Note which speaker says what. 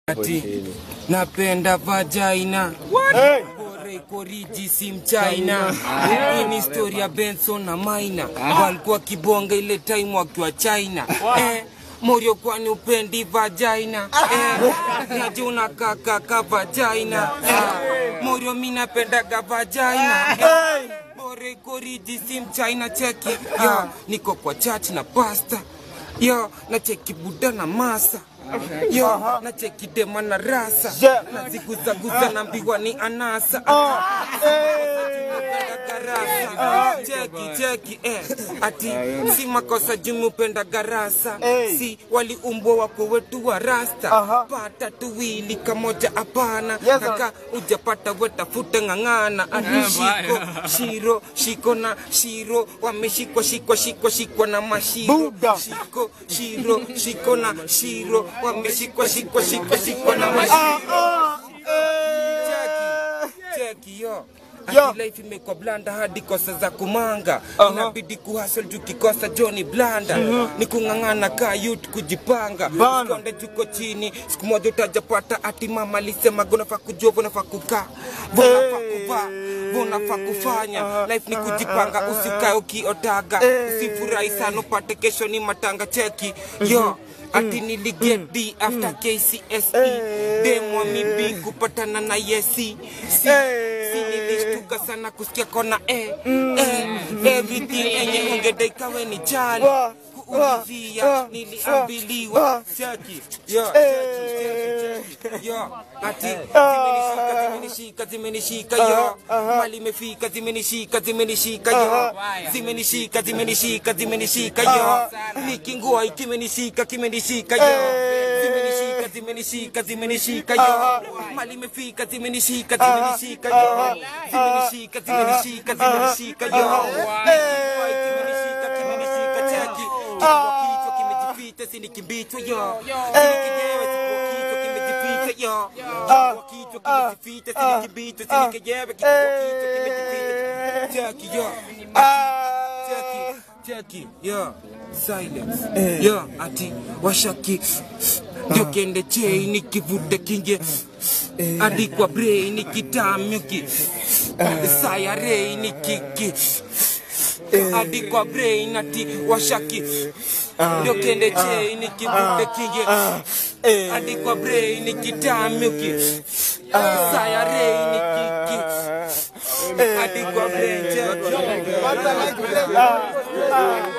Speaker 1: Ati napenda vagina Bore koriji si mchina hii ni story ya Benson na Maina walikuwa kibonga ile time wakiwa China eh, Morio kwani upendi vagina eh, naje unakaa kaka vagina eh, Morio mi napendaga vagina eh, Bore koriji si mchina cheki yo niko kwa church na pasta yo na cheki buda na masa yo na cheki dema na rasa na ziguzaguza na mbiwa ni anasa garasa cheki cheki eh. ati si makosa jumupenda garasa si waliumbwa wako wetu wa rasta pata tuwili kamoja hapana kaka ujapata wetafuta ng'ang'ana ati shiko shiro shiko na shiro wameshikwa shikwa shikwa shikwa na mashiro shiko shiro shiko na shiro wameshikwa shikwa shikwa shikwa na mashiro cheki cheki yo Ati life imekuwa blanda hadi kosa za kumanga inabidi kuhasol juu kikosa Johnny blanda ni kung'ang'ana ka youth kujipanga konde juko chini siku moja utajapata ati mama alisema gonafaa kujua vonafaa kukaa vonafaa kuvaa vonafaa kufanya life ni kujipanga usikae ukiotaga usifurahi sana upate kesho ni matanga cheki yo ati niliget D after KCSE demwa mibi kupatana na yesi si, si nilishtuka sana kusikia kona eh, eh, everything enye ungedekawe ni jali kuulizia niliambiliwa cheki yo cheki, cheki, yo ati zimenishika zimenishika zimenishika yo mali imefika zimenishika zimenishika yo zimenishika zimenishika zimenishika yo nikingua ikimenishika kimenishika yo zimenishika zimenishika zimenishika yo mali imefika zimenishika zimenishika yo zimenishika zimenishika zimenishika yo nikingua ikimenishika kimenishika cheki kifua kichwa kimejificha sini kimbichwa yo sini kijewe kifua kichwa kimejificha yo kifua kichwa kimejificha sini kimbichwa sini kijewe kifua kichwa kimejificha cheki yo cheki cheki yo silence yo ati washaki ndio kende chei nikivuta kinge hadi kwa brain kitamyuki saya rei nikiki hadi kwa brain ati washaki ndio kende chei nikivuta kinge hadi kwa brain kitamyuki saya rei nikiki hadi kwa brain cheki